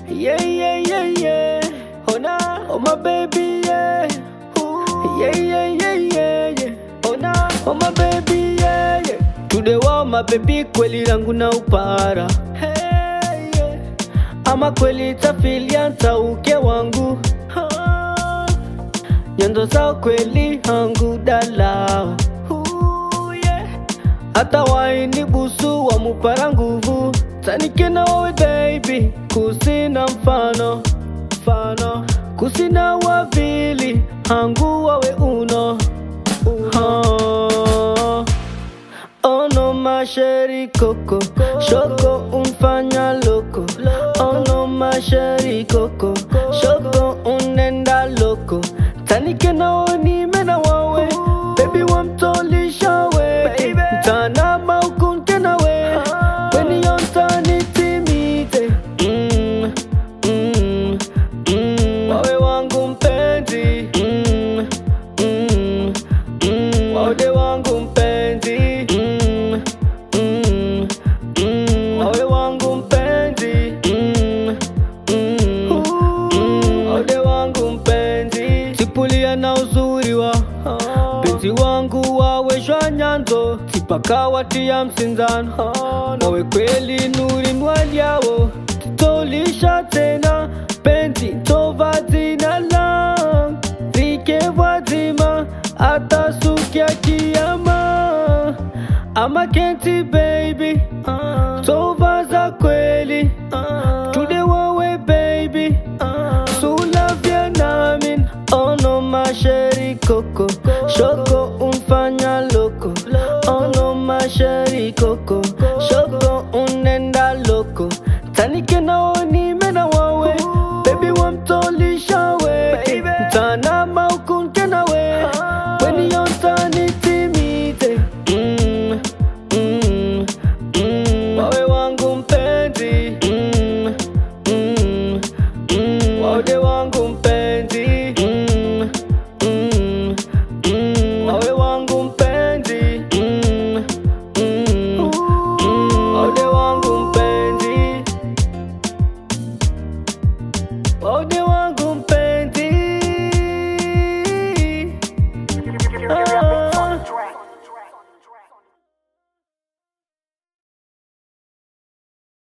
Yeah, yeah, yeah, yeah. Oh, nah. Oh, my baby, yeah. Ooh. Yeah, yeah, yeah, yeah, yeah. Oh, nah. Oh, my baby, yeah, yeah. Today, wow, my baby, kweli langu na upara. Hey, yeah. Ama kweli tafilia ntauke wangu. Ah. Nyendo zao kweli hangu dalao. Ooh, yeah. Hata waini busu wa mupara nguvu tanike na wawe baby kusina mfano mfano kusina wavili hangu wawe uno uno ono masheri koko shoko umfanya loko ono masheri koko shoko unenda loko tanike nao nimena wawe baby wamtolisha we mtana maukunte nawe weni yontani timite mm, mm, mm. wawe wangu mpenzi mm, mm, mm. wawe wangu mpenzi mm, mm, mm. wawe wangu mpenzi mm, mm, mm. wawe wangu mpenzi sipulia na uzuri wa penzi wangu waweshwa nyanzo sipakawatia msinzano wawe kweli nuri mwaliawo titolisha tena penzi tova zina lang zikevwazima atasukia kiama ama kenti baby tova za kweli tude wawe baby sula Vietnamin ono masheri koko shoko umfanya loko ono masheri koko shoko unenda loko tanike nao nimena wawe baby wamtolisha